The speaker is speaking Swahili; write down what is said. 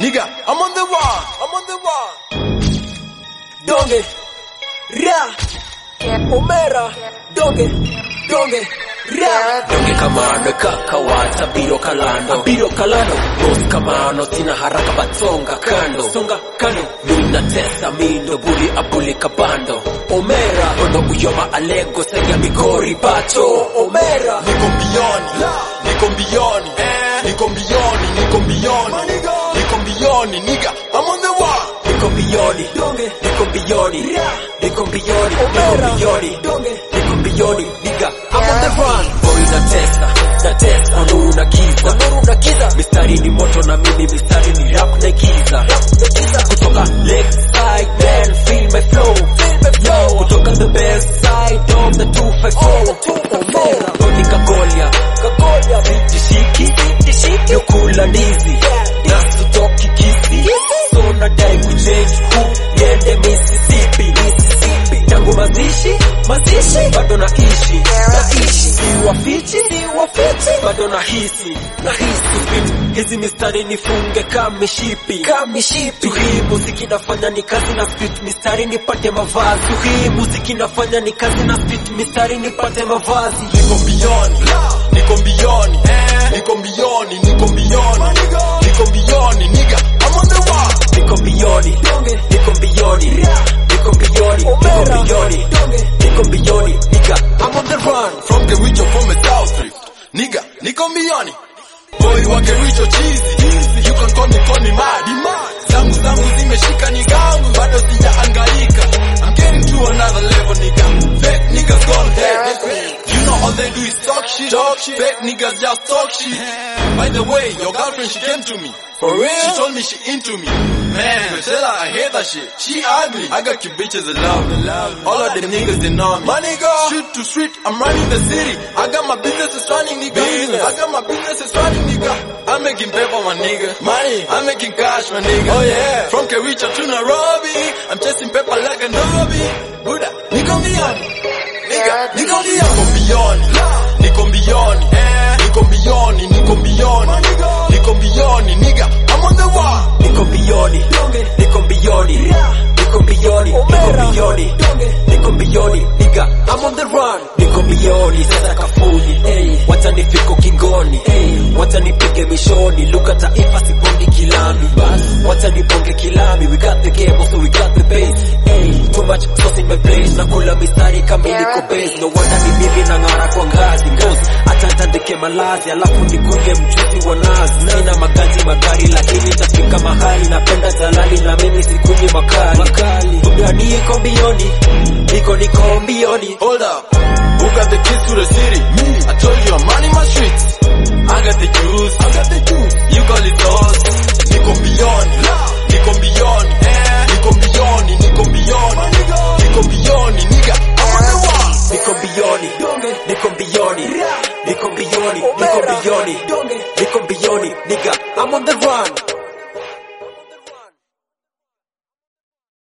nigga, I'm on the run, I'm on the run. donge ra omera donge donge ra donge kamano kakawata biro kalando biro kalando mos kamano sina haraka batsonga kando songa kando mina tesa mindo buli abuli kabando omera ono uyoma alego senya migori bacho omera Niko mbioni, niko mbioni, niko mbioni, niko mbioni, niko mbioni, nigga, I'm on the run. niko mbioni donge niko mbioni niko mbioni niko Omera. mbioni donge niko mbioni nigga I'm on the run boy na tesa na tesa ono unagiza nuru na giza mistari ni moto na mimi mistari ni rap na giza kutoka left side man feel my flow yo kutoka the best side of the 254 Omera. Tony Kagolia kagoya Dishiki Dishiki Yukula ndizi na sitoki kisi so nadai kuchange hu niende Mississippi Mississippi tangu mazishi mazishi bado naishi naishi si wafichi si wafichi bado nahisi nahisi hizi mistari nifunge kamishipi kamishipi tu hii muziki nafanya ni kazi na spit mistari nipate mavazi tu hii muziki nafanya ni kazi na spit mistari nipate mavazi Niko mbioni, niko mbioni, niko mbioni, niko mbioni, niko mbioni, nigga, I'm on the run. niko mbioni niko mbioni niko mbioni niko Omera. mbioni donge niko mbioni nigga I'm on the run From Kericho, from a South Rift, nigga, niko mbioni. Boy wa Kericho cheesy, you can call me call me mad. Zangu zangu zimeshika ni gangu, bado sijaangaika. I'm getting to another level, nigga. Fake niggas gone dead. You know all they do is talk shit. Talk shit. Fake niggas just talk shit. By the way, your girlfriend she came to me. For real? She told me she into me. Man, tell her I hate that shit. She ugly. I got you bitches in love. All of them niggas they know me. My nigga. Street to street, I'm running the city. I got my business is running, nigga. I got my business is running, nigga. I'm making paper, my nigga. Money. I'm making cash, my nigga. Oh yeah. From Kericho to Nairobi, I'm chasing paper like a Nairobi. Buddha, nigga beyond. Nigga, nigga beyond. Niko beyond. Niko beyond. Niko beyond. Niko beyond. Niko beyond, nigga. I'm on the wall. niko mbioni niko mbioni niko mbioni niko Omera. mbioni donge niko mbioni nigga I'm on the run niko mbioni sasa kafuni hey. wacha nifiko kingoni hey. wacha nipige mishoni lugha taifa sibondi kilami bas wacha nibonge kilami we got the game also we got the base hey. too much sauce in my place nakula mistari kama niko base no wonder ni mimi nang'ara kwa ngazi ngozi hata nitandike malazi alafu nikunge mchuzi wa nazi sina magazi magari lakini tafika mahali napenda jalali na mimi sikunywi makali makali buda niko mbioni niko niko mbioni Hold up. Who got the keys to the city? Me. I told you I'm running my streets. I got the juice. I got the juice. You call it sauce. Niko beyond. Niko beyond. Niko beyond. Niko beyond. Niko beyond. Nigga, I'm on the wall. niko mbioni niko mbioni niko mbioni niko Omera. mbioni donge niko mbioni nigga I'm on the run